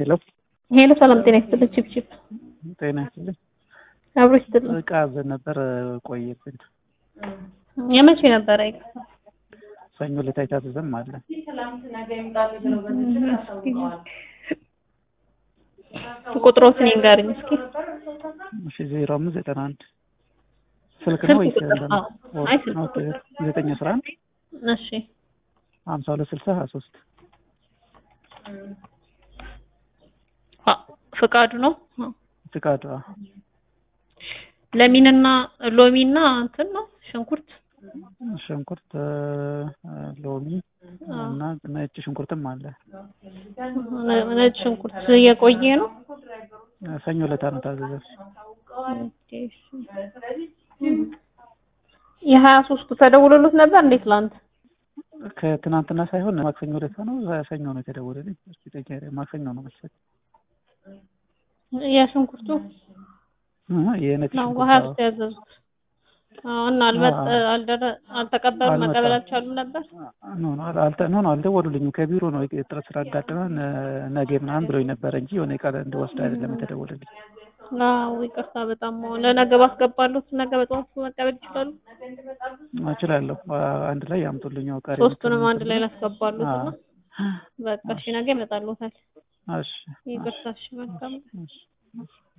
ሄሎ ሄሎ፣ ሰላም ጤና ይስጥልኝ። ቺፕቺፕ ጤና ይስጥልኝ። አብሮ ይስጥልኝ። እቃ አዘን ነበር ቆየብን። የመቼ ነበረ? ሰኞ ዕለት አይታዘዘም አለ። ቁጥሮትን ይንገርኝ እስኪ። እሺ ዜሮ አምስት ዘጠና አንድ ስልክ ስልክ ነው ወይስ ቁጥር? እንትን? አዎ። አይ ስልክ ኦኬ፣ ዘጠኝ አስራ አንድ እሺ ሀምሳ ሁለት ስልሳ ሀያ ሶስት አ ፍቃዱ ነው። ፍቃዱ አ፣ ለሚንና ሎሚና እንትን ነው ሽንኩርት ሽንኩርት እ፣ ሎሚ እና ነጭ ሽንኩርትም አለ። ነ- ነጭ ሽንኩርት የቆየ ነው። ሰኞ ዕለት ነው ታዘዘ። የሀያ ሶስቱ ተደውሎሎት ነበር እንዴት ትላንት? ከትናንትና ሳይሆን ማክሰኞ ዕለት ነው። ሰኞ ነው የተደወለልኝ። እስኪ ጠይቄ ማክሰኞ ነው መሰለኝ። የሽንኩርቱ እ፣ የነጭ ነው ሽንኩርት ሀያ አዎ። ሶስት ያዘዙት አዎ። እና አልመጣ አዎ። አልደረ አልተቀበሉም አልመጣም። መቀበል አልቻሉም ነበር። ኖ ኖ አልተ ኖ ኖ አልደወሉልኝም። ከቢሮ ነው እጥረት ስላጋጠመን እ፣ ነገ ምናምን ብሎኝ ነበረ እንጂ የሆነ ቃል እንደወስድ አይደለም የተደወለልኝ። አዎ ይቅርታ በጣም ለነገ ባስገባሉት ነገ በጠዋት መቀበል ይችላሉ። እችላለሁ። አ- አንድ ላይ ያምጡልኝ። ያው ቀሪ ሶስቱንም አንድ ላይ ላስገባሉት አዎ። እና በቃ እሺ ነገ ይመጣሉታል። እሺ ይቅርታ እሺ መልካም እሺ